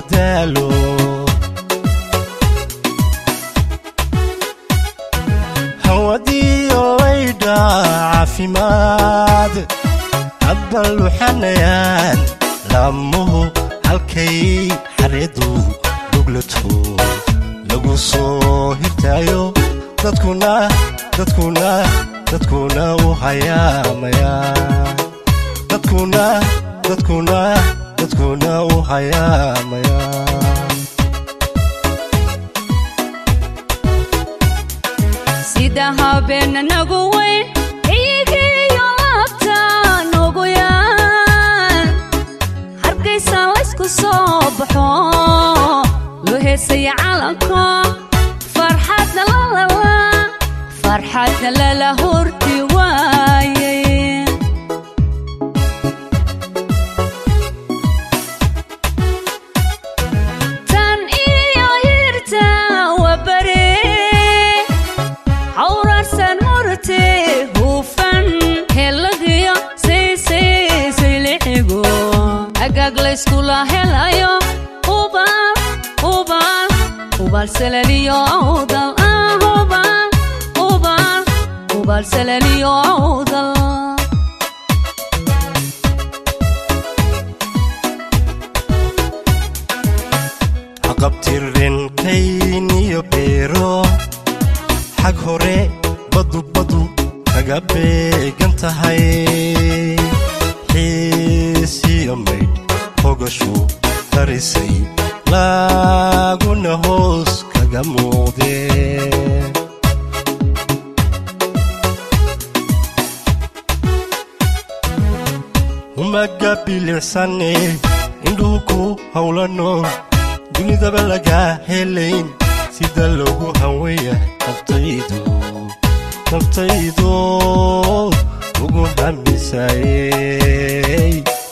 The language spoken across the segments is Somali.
daalo hawadiyo laydha caafimaad hadba luxanayaan laamuhu halkay xareedu duglato lagu soo hirtaayo dadkuna dadkuna dadkuna u hayaamaya dadkuna dadkuna dadkuna u hayaamaya sida habeena nagu weyn iyagiyo laabta nagu yaan hargaysa laysku soo baxo loo heesaya calanka farxadna lalala farxadna lala horti waaye tan iyo hirta waa bare hawraarsan murte hufan heladiyo saysaysaylixigo agaag layskula helayo ubal ubal ubal salaliyo awdal ah ubal ubal ubal salaliyo awdal haqabtirrenkayniyo beero xag hore badu badu kaga beegan tahay xiisiyo maydh hogashu darisay laaguna hoos kaga muuqdee umaga bilicsane indhuhu ku howlano dunidaba lagaa helayn sida loogu hawaya naftaydu naftaydu ugu hamisayey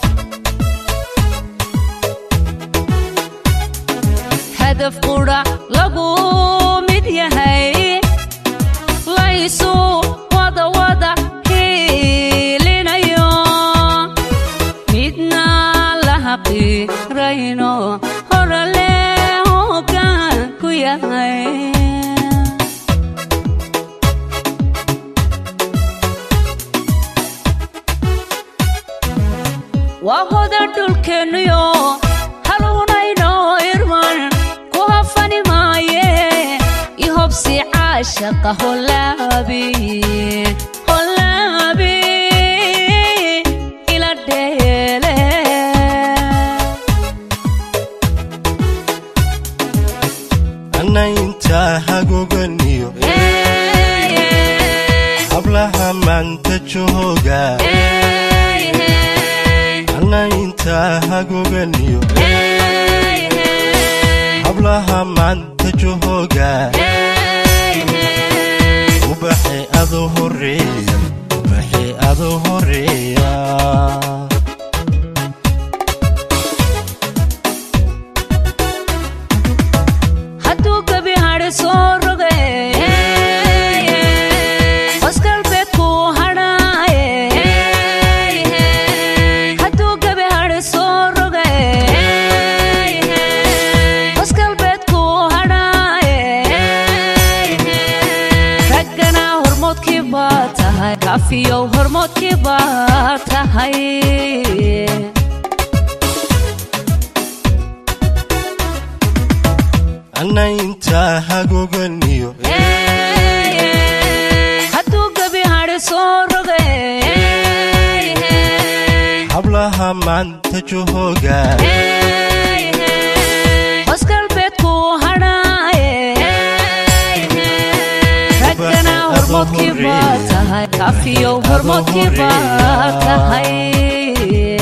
hadaf qudha lagu mid yahay laysu wada wada hiilinayo midna la haqirayno horale hoggaan ku yahay waa hoda dhulkeennuyo halunayno irman ku hafani maaye ihobsi caashaqa holaabi holaabi ila dheele anna intaa hagoganiyo hablaha maanta jooga anna intaa hagoganiyo hablaha maanta jooga ubaxe adu horeeya ubaxe adu horeeya hadduu gebi hadhi soo roge hosgalbeedku hadhaaye hadduu gebi hadhi soo roge hosgalbeedku hadhaaye raggana hormoodkii baa tahay kafiyow hormoodkii baa tahay anna intaa hagoganiyo hadduu gebi hadhi soo roge hablaha maanta jooga hosgalbeedku hadhaaye raggana hormoodkii baa tahay kafiyow hormoodkii baa tahay